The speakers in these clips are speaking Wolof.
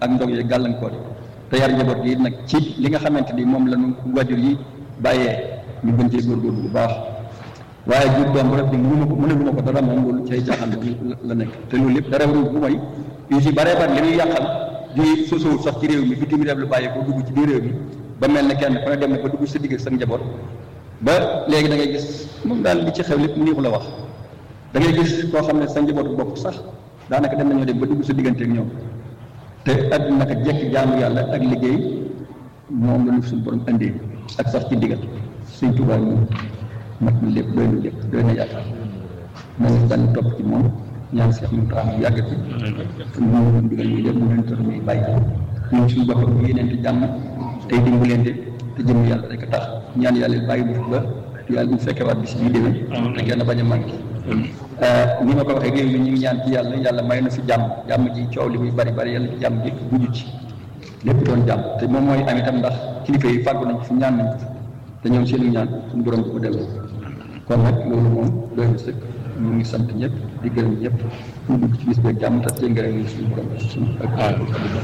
ak ndog yi gàllankoor yi te yar njaboot gi nag ci li nga xamante ni moom la ñu wajur yi bàyyee ñu gën cee góorgóorlu bu baax waaye jur doom bu rek di mënu ma ko mënalu ma ko dara moom loolu cay jaaxal la nekk te loolu lépp dara warul bu mooy yu si baree bari li ñuy yàqal juy sosowul sax ci réew mi bitim réew lu bàyyi ko dugg ci biir réew mi ba mel ne kenn ku ne dem na ba dugg sa digg ak sa njaboot ba léegi da ngay gis moom daal li ci xew lépp mu neexu la wax da ngay gis koo xam ne sa njabootu bopp sax daanaka dem nañoo dem ba dugg sa diggante ak ñoom te àdduna naka jekk jaamu yàlla ak liggéey moom la ñu suñu borom indee ak sax ci ndigal suñ tubaab moom mat na lépp doy na lépp doy na yaakaar nañu dañ topp ci moom ñaan seex mu tax mu yàgg fi te mu ñu ndigal muy def mu leen tax muy bàyyi ñun suñu boppam ñu yéneente jàmm tey dimbalante te jëm yàlla rek a tax ñaan yàlla bàyyi bu fi ba yàlla bu fekkee waat bis bii déwén te kenn bañ a manqué ni ma ko waxee réew mi ñu ngi ñaan ci yàlla yàlla may na fi jàmm jàmm ji coow li muy bari bari yàlla ci jàmm ji mujj ci lépp doon jàmm te moom mooy am itam ndax kilifa yi fàggu nañ ko fi ñaan nañ ko fi te ñoom seenu ñaan suñu borom ko delloo kon nag loolu moom doy na sëkk ñu ngi sant ñëpp di gërëm ñëpp ñu dugg ci bis beeg jàmm te cee ngërëm ñu suñu borom suñu ak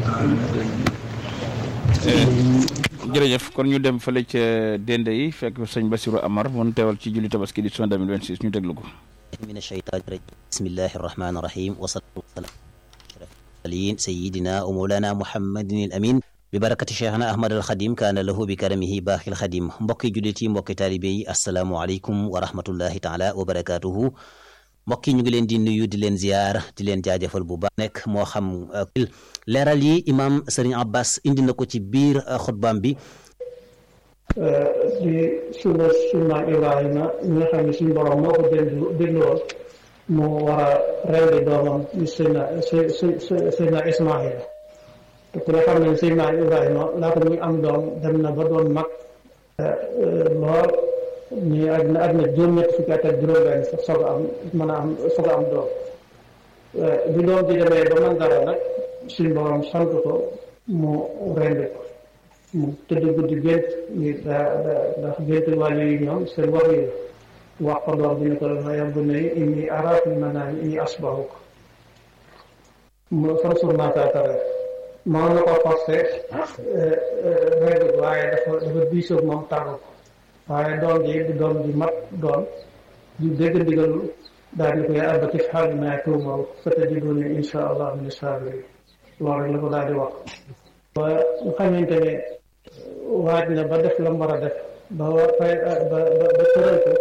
jërëjëf kon ñu dem fële ca Dende yi fekk sëñ Bassirou Amar mun teewal ci julli tabaski di 2026 ñu déglu ko من الشيطان الرجيم بسم الله الرحمن الرحيم وصلى الله على سيدنا ومولانا محمد الأمين ببركة شيخنا أحمد الخديم كان له بكرمه باقي الخديم mbokki jullit yi mbokki taalibe yi assalaamu aleykum wa rahmatullahi taala wa barakatuhu mbokki ñu ngi leen di nuyu di leen ziyaar di leen jaajëfal bu baax nekk moo xam leeral yi imam Serigne Abbas indi na ko ci biir xutbaam bi di sunna sunna Ibrahima ñi nga xam ne suñu borom moo ko déglu dégluwoon mu war a rendi doomam ñu Seydina Seydina Ismaïla te ku ne xam ne Seydina Ibrahima laata muy am doom dem na ba doon mag lool ñu àddina àddina juróom-ñetti fukki at ak juróom-benn sax soog a am mën a am soog a am doom bi doom ji demee ba man dara nag suñu borom sant ko mu rendi ko mu tëdd guddi gént ni daa daa ndax gént wàllu yi ñoom seen wax yi wax ko doom bi ne ko dafa yàgg ne inni araa fil manaami inni asbahuka mu fansur maa taatara maa na ko forcé rend ko waaye dafa dafa diisoog moom tàggu ko waaye doom ji di doom ji mat doom di dégg ndigalul daal di ko yaa abati if'al maa tu'mar satajiduni insha allah min as-saabiriin loolu rek la ko daal di wax ba nga xamante ne waaj na ba def la mu war a def ba war fay ba ba tëral ko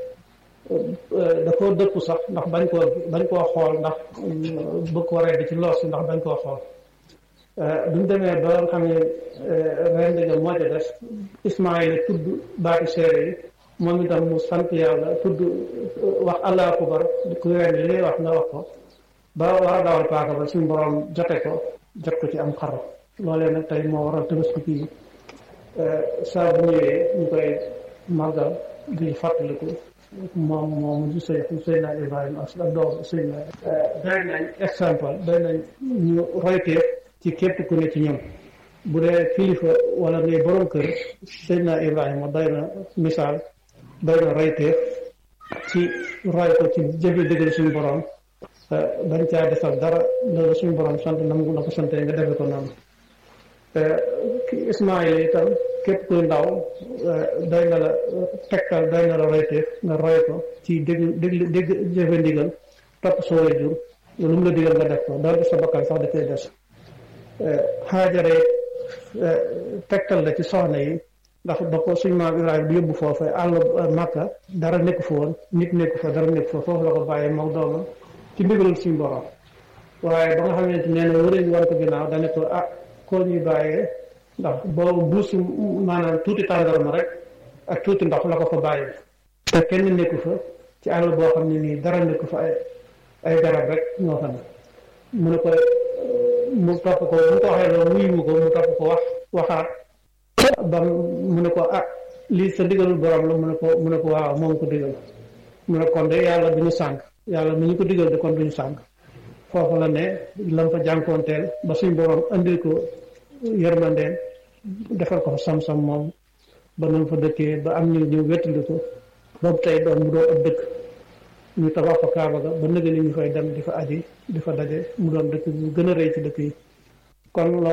da koo dëpp sax ndax bañ koo bañ koo xool ndax bëgg ko waree di ci loos ndax bañ koo xool duñ demee ba nga xam ne rend ga moo ca def Ismaayla tudd baati seere yi moom itam mu sant yàlla tudd wax allah akubar ku rend li ngay wax nga wax ko ba war a dawal paaka ba suñu borom jote ko jot ko ci am xar loolee nag tey moo waral tabaski kii saa bu ñëwee ñu koy màggal di fàttaliku moom moom di sëy Seydina Ibrahima ak doom Seydina doy nañ exemple doy nañ ñu royteef ci képp ku ne ci ñoom bu dee kilifa wala ngay borom kër Seydina Ibrahima doy na misaal doy na royteef ci roy ko ci jëfe dëggal suñu borom bañ caa defal dara loolu suñu borom sant na mu na ko sante nga defe ko noonu Ismaayla itam képp kuy ndaw doy na la tegtal doy na la royteef nga roy ko ci dégg dégg dégg jëfe ndigal topp sa waajur lu mu la digal nga def ko doonte sa bakkan sax dafay des xaajare tegtal la ci soxna yi ndax ba ko suñ maam Ibrahima di yóbbu foofu àll Makka dara nekku fa woon nit nekku fa dara nekku fa foofu la ko bàyyee moom doomam ci ndigalul suñu borom waaye ba nga xamante nee na wërëñ war ko ginnaaw dane ko ah koo ñuy bàyyee ndax boobu buusi maanaam tuuti tàndarma rek ak tuuti ndox la ko fa bàyyi te kenn nekku fa ci àll boo xam ne nii dara nekku fa ay ay garab rek ñoo fa ne mu ne ko mu topp ko mu ko waxee loolu wuyu ko mu topp ko wax waxaat ba mu ne ko ah lii sa digalul borom la mu ne ko mu ne ko waaw moom ko digal mu ne kon de yàlla duñu sànk yàlla mi ñu ko digal de kon duñu sànk foofu la ne lam fa jànkoonteel ba suñ borom andil ko yërmandeen defal ko fa sam-sam moom ba nam fa dëkkee ba am ñu ñu wettali ko boobu tey doon mu doon ab dëkk ñu tabax fa kaaba ga ba nëgë ni ñu fay dem di fa aji di fa daje mu doon dëkk bu gën a rëy ci dëkk yi kon